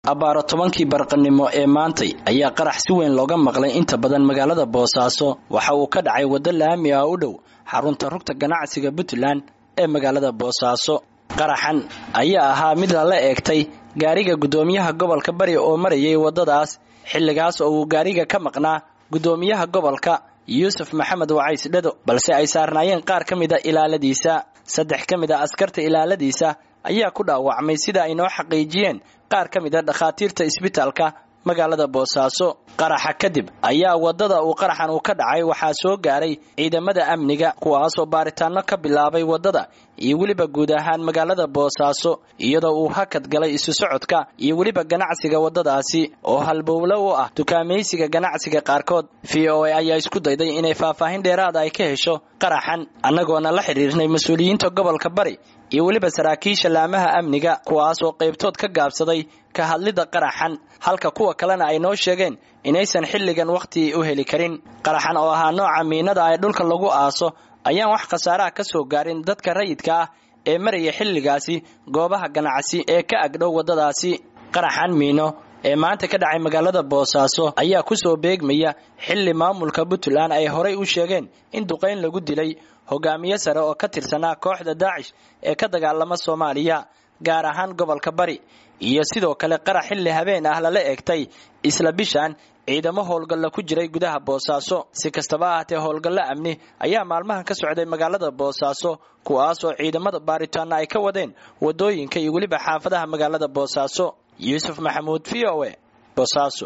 abbaaro tobankii barqanimo ee maantay ayaa qarax si weyn looga maqlay inta badan magaalada boosaaso waxa uu ka dhacay waddo laami ah u dhow xarunta rugta ganacsiga puntland ee magaalada boosaaso qaraxan ayaa ahaa mid lala eegtay gaariga guddoomiyaha gobolka bari oo marayay waddadaas xilligaas oo uu gaariga ka maqnaa guddoomiyaha gobolka yuusuf maxamed wacays dhado balse ay saarnaayeen qaar ka mida ilaaladiisa saddex ka mid a askarta ilaaladiisa ayaa ku dhaawacmay sida ay noo xaqiijiyeen qaar ka mid a dhakhaatiirta isbitaalka magaalada boosaaso qaraxa kadib ayaa waddada uu qaraxan uu ka dhacay waxaa soo gaaray ciidamada amniga kuwaasoo baaritaano ka bilaabay waddada iyo weliba guud ahaan magaalada boosaaso iyadoo uu hakad galay isu socodka iyo weliba ganacsiga waddadaasi oo halbowlo u ah dukaamaysiga ganacsiga qaarkood v o a ayaa isku dayday inay faahfaahin dheeraada ay ka hesho qaraxan annagoona la xidhiirnay mas-uuliyiinta gobolka bari iyo weliba saraakiisha laamaha amniga kuwaas oo qaybtood ka gaabsaday ka hadlidda qaraxan halka kuwa kalena ay noo sheegeen inaysan xilligan wakhti u heli karin qaraxan oo ahaa nooca miinada ee dhulka lagu aaso ayaan wax khasaaraha ka soo gaarin dadka rayidka ah ee maraya xilligaasi goobaha ganacsi ee ka agdhow waddadaasi qaraxan miino ee maanta ka dhacay magaalada boosaaso ayaa ku soo beegmaya xilli maamulka puntland ay horay u sheegeen in duqayn lagu dilay hogaamiye sare oo ka tirsanaa kooxda daacish ee ka dagaalama soomaaliya gaar ahaan gobolka bari iyo sidoo kale qarax xilli habeen ah lala eegtay isla bishan ciidamo howlgalla ku jiray gudaha boosaaso si kastaba ahaatee howlgallo amni ayaa maalmahan ka socday magaalada boosaaso kuwaasoo ciidamada baaritaana ay ka wadeen waddooyinka iyo weliba xaafadaha magaalada boosaaso yuusuf maxamuud v o e boosaaso